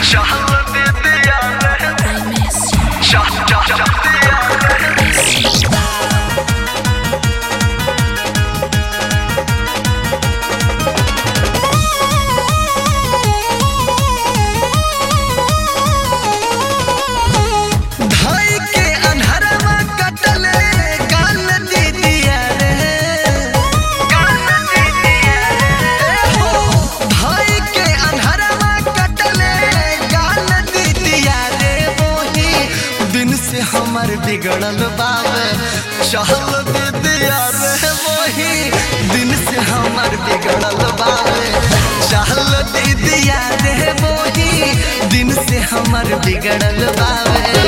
शहर दे दिया रे I miss you. Shah Shah Shah दिया रे धाई के अन्हरवा कटले गाल दे दिया रे गान दे दिया रे ए हो धाई के अन्हरवा कटले गाल दे दिया रे मोही दिन से हमर बिगड़ल बावे चहल दे दिया रे मोही दिन से हमर बिगड़ल बावे चहल दे दिया रे मोही दिन से हमर बिगड़ल बावे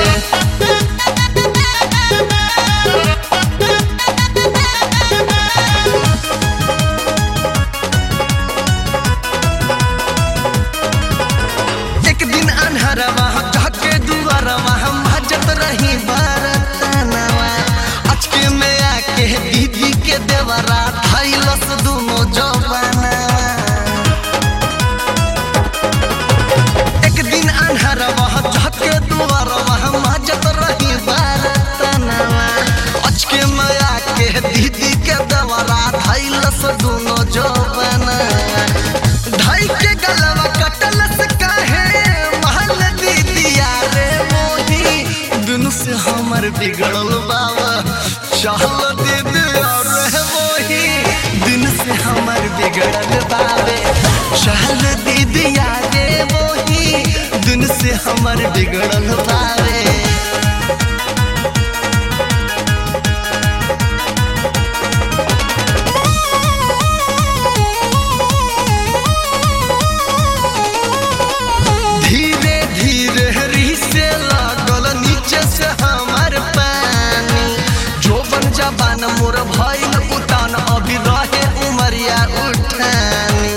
एक दिन अनहरवा ढके दुआरवा हम भजत रही बरतनवा अचके में आके दीदी के देवरा धैलस दोनों जवानवा एक दिन अनहरवा ढके दुआरवा हम भजत रही बरतनवा अचके में आके दीदी के देवरा धैलस दोनों जवानवा ढाई के गलवा कटलस काहे महल दीदिया रे मोही दुनु से हमर बिगड़ल बाबा चहल दे दिया रे मोही दिन से हमर बिगड़ल बाबे चहल दे दिया रे मोही दिन से हमर बिगड़ल बाबे धीरे धीरे रिसे लागल नीचे से हमर पानी जोबन जबान मोर भइल उतान अभी रहे उमरिया उठानी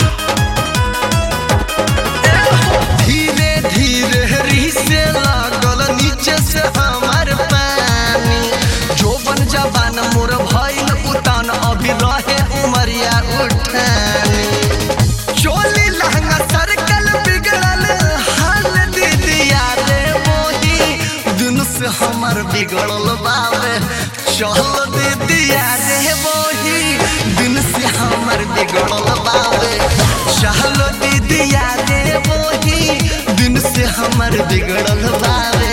धीरे धीरे रिसे लागल नीचे से हमर पानी जोबन जबान मोर भइल उतान अभी रहे उमरिया उठानी चोली लहंगा सरकल बिगड़ल हाल दीदिया रे मोही दिन से हमर बिगड़ल बाबे चल दीदिया रे मोही दिन से हमर बिगड़ल बाबे चल दीदिया रे मोही दिन से हमर बिगड़ल बाबे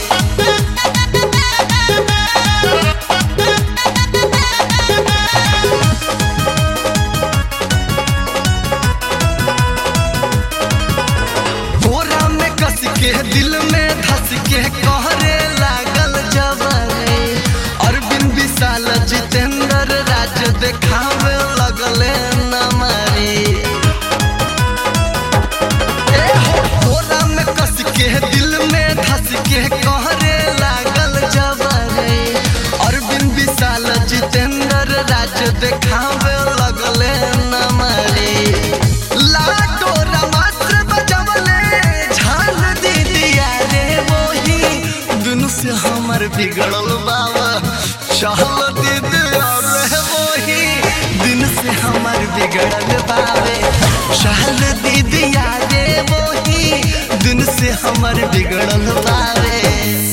बोरा में कस के दिल में धस के कहरे लागल जबरे अरविंद विशाल जितेंद्र राज देखावे लगले नमरी ए हो बोरा में कस के दिल में धस के कहरे लागल जबरे अरविंद विशाल जितेंद्र राज देखावे लगले नमरी लाडो रमात्र बजवले झाल दे दिया रे मोही दुनु से हमर बिगड़ल बाबा चहल दे दिया रे मोही दिन से हमर बिगड़ल बाबे चहल दे दिया रे मोही दिन से हमर बिगड़ल बाबे